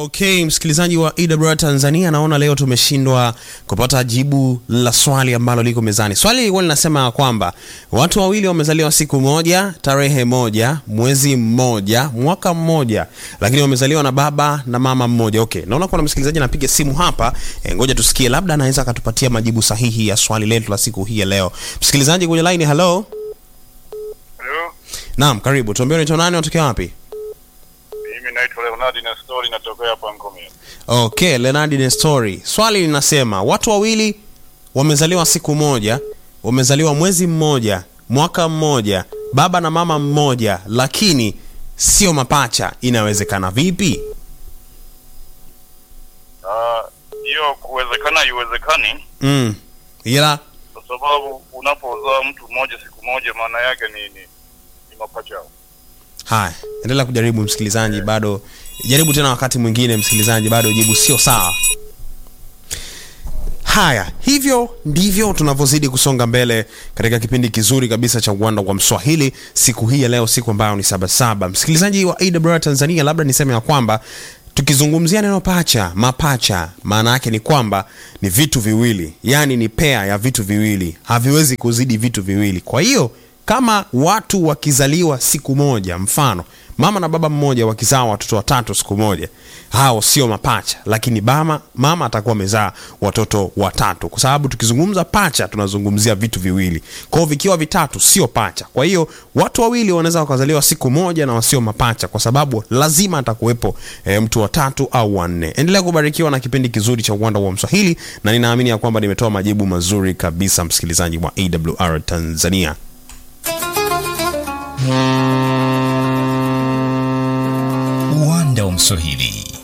Okay, msikilizaji wa EWR Tanzania, naona leo tumeshindwa kupata jibu la swali ambalo liko mezani. Swali lilikuwa linasema kwamba watu wawili wamezaliwa siku moja, tarehe moja, mwezi mmoja, mwaka mmoja, lakini wamezaliwa na baba na mama mmoja. Okay, naona kuna msikilizaji anapiga simu hapa. E, ngoja tusikie, labda anaweza akatupatia majibu sahihi ya swali letu la siku hii ya leo. Msikilizaji kwenye line, hello. Halo, Naam, karibu. Tuambie unaitwa nani, unatokea wapi? mimi naitwa Leonardi na story natokea hapa Ngomia. Okay, Leonard Nestori. Swali linasema watu wawili wamezaliwa siku moja, wamezaliwa mwezi mmoja, mwaka mmoja, baba na mama mmoja, lakini sio mapacha. Inawezekana vipi? Ah, hiyo kuwezekana haiwezekani Mm. Ila kwa sababu unapozaa mtu mmoja siku moja maana yake ni ni, ni mapacha. haya, endelea kujaribu msikilizaji, bado jaribu tena wakati mwingine msikilizaji, bado jibu sio sawa. Haya, hivyo ndivyo tunavyozidi kusonga mbele katika kipindi kizuri kabisa cha uwanda wa Mswahili siku hii ya leo, siku ambayo ni Sabasaba. Msikilizaji wa AWR Tanzania, labda niseme ya kwamba tukizungumzia neno pacha, mapacha, maana yake ni kwamba ni vitu viwili, yaani ni pea ya vitu viwili, haviwezi kuzidi vitu viwili. Kwa hiyo kama watu wakizaliwa siku moja, mfano mama na baba mmoja wakizaa watoto watatu siku moja, hao sio mapacha, lakini mama, mama atakuwa amezaa watoto watatu, kwa sababu tukizungumza pacha tunazungumzia vitu viwili. Kwa hiyo vikiwa vitatu sio pacha. Kwa hiyo watu wawili wanaweza wakazaliwa siku moja na wasio mapacha, kwa sababu lazima atakuwepo e, mtu wa tatu au wanne. Endelea kubarikiwa na kipindi kizuri cha uwanda wa Mswahili, na ninaamini ya kwamba nimetoa majibu mazuri kabisa, msikilizaji wa AWR Tanzania. Uwanda wa Mswahili